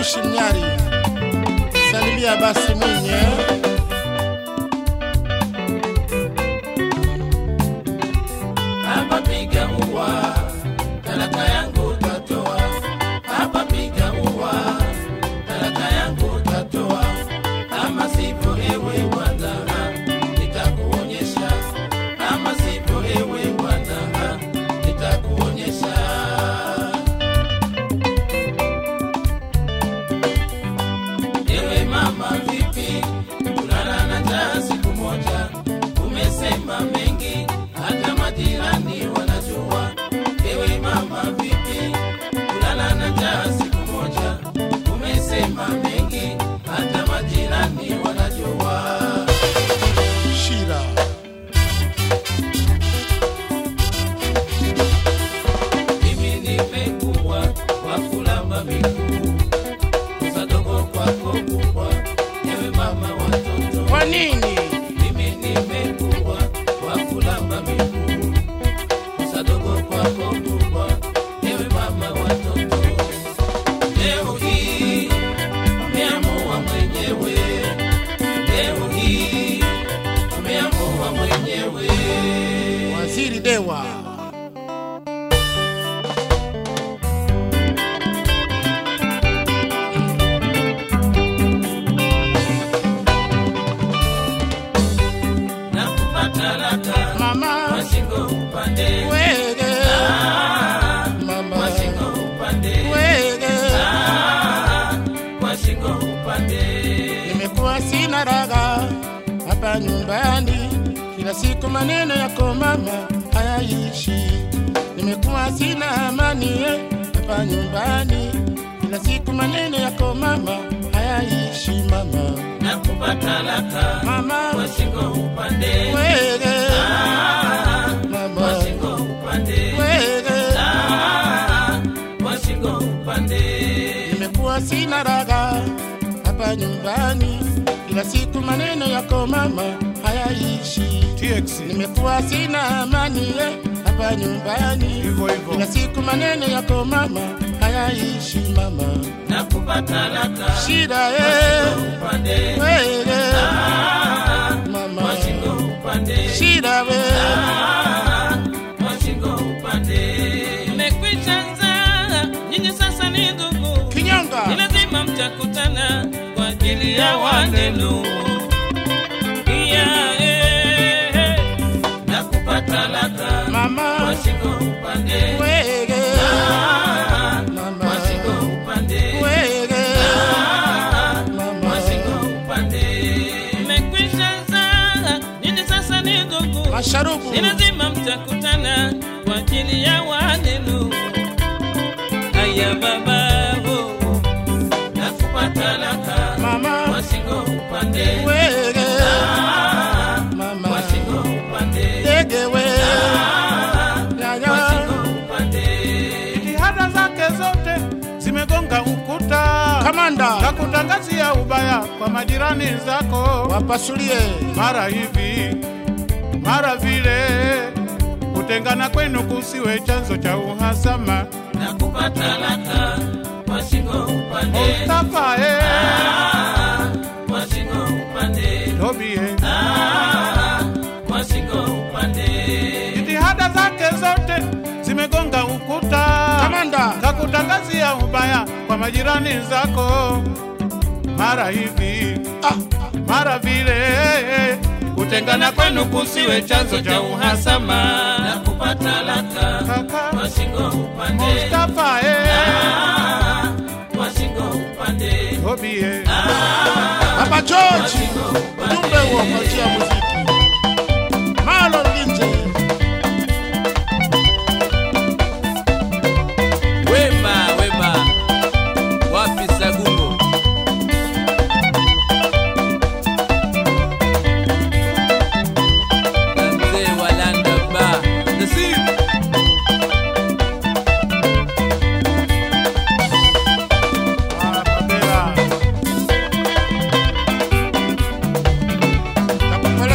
Moshi Mnyari, salimia basi Mwinyi eh? hapa piga ua, talaka yangu utatoa. Hapa piga ua, talaka yangu utatoa. Kama sivyo ewe bwana, nitakuonyesha. Kama sivyo ewe bwana, nitakuonyesha. Ewe mama, vipi kulala na njaa siku moja? Umesema mengi, hata majirani wanajua. Ewe mama, vipi kulala na njaa siku moja? Umesema mengi, hata majirani wanajua. Shira Mimi nimekuwa wa kulamba miguu, kosa dogo kwako kubwa. Ewe mama watoto kwa nini? mimi nimekuwa wa kulamba miguu sadogo kwako kubwa ewe mama watoto leo hii umeamua mwenyewe leo hii umeamua mwenyewe Waziri Dewa na kupata laka mama mashingo upande wege Ah, mama mashingo upande wege Ah, mashingo upande nimekuwa sina raga hapa nyumbani, kila siku maneno yako mama hayaishi. Nimekuwa sina amani eh, hapa nyumbani, kila siku maneno yako mama hayaishi mama na kupata laka mama mashingo upande wege Ah, mama mashingo upande wege Ah, mashingo upande nimekuwa sina raga hapa nyumbani, kila siku maneno yako mama hayaishi. TX Nimekuwa sina amani eh, hapa nyumbani, hivyo hivyo. kila siku maneno yako mama hayaishi mama, na kupata laka shida eh, upande wewe Ah, mama, mashingo upande shida we Ah, mashingo upande mmekwisha nzaa nyinyi sasa ni ndugu ni kinyonga lazima mtakutana kwa ajili ya wanenu iya eh, eh, na kupata laka mama, mashingo upande wewe Ah, mama, mashingo upande wewe Ah, mama, mashingo upande mmekwisha zaa nyinyi sasa ni ndugu masharubu ni lazima mtakutana kwa ajili ya wanenu haya baba oh, oh. na kupata laka mama, mashingo upande wewe Ah, mama, mashingo upande dege we Ah, yaya mashingo upande jitihada zake zote zimegonga ukuta kamanda na kutangazia ubaya kwa majirani zako, wapasulie mara hivi mara vile. Kutengana kwenu kusiwe chanzo cha uhasama. na kupata laka mashingo upande Mustafa eh, Ah, mashingo upande Tobi eh, Ah, mashingo upande jitihada zake zote zimegonga ukuta kamanda kakutangazia ubaya kwa majirani zako, mara hivi ah, mara vile. Kutengana kwenu kusiwe chanzo cha uhasama. na kupata laka Kaka mashingo upande Mustafa eh, Ah, mashingo upande Tobi eh. Baba George ujumbe huo kwa njia ya muziki Marlon Linje wema wema wapi sagungo na mzee wa landa ba nasib Ah, Mandela. nakupeleka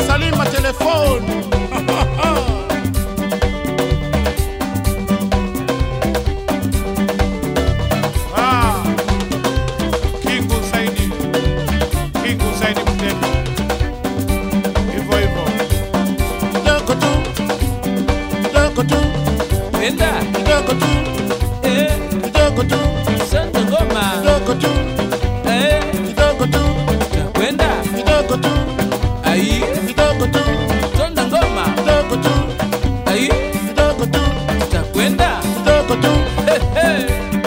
Salima telefoni Ah, Kingu Saidi, Kingu Saidi Mtemi, hivyo hivyo. kidogo tu kidogo tu Kwenda. kidogo tu Eh, kidogo tu Santa Ngoma. kidogo tu Eh, kidogo tu kwenda. kidogo tu Ai, kidogo tu Santa Ngoma. kidogo tu Ai, kidogo tu takwenda. kidogo tu Hey, hey.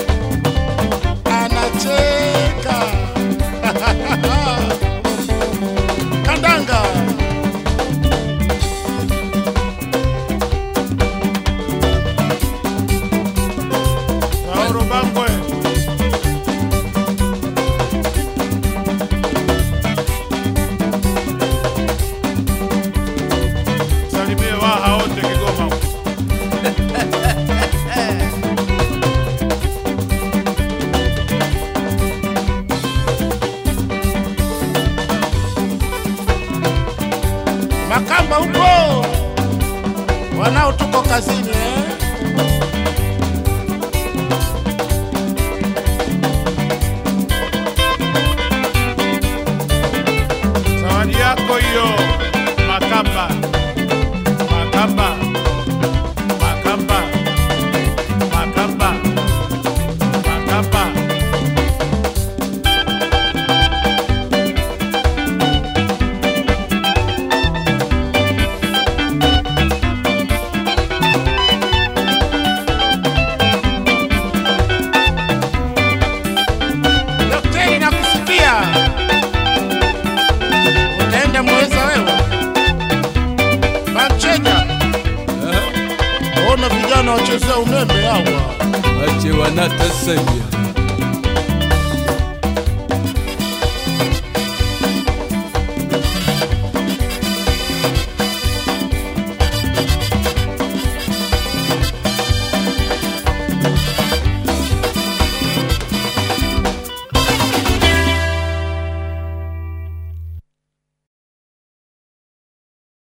anacheka kandanga Mauro Bangwe, salimie waha wote Kigoma. makamba huko wanao tuko kazini eh? Zawadi yako hiyo Makamba, Makamba, Makamba, Makamba, Makamba. Daktari nakusikia, utaenda mweza wewe Manchenya. Ona vijana wachezea umeme hawa. Wache wanatasanya.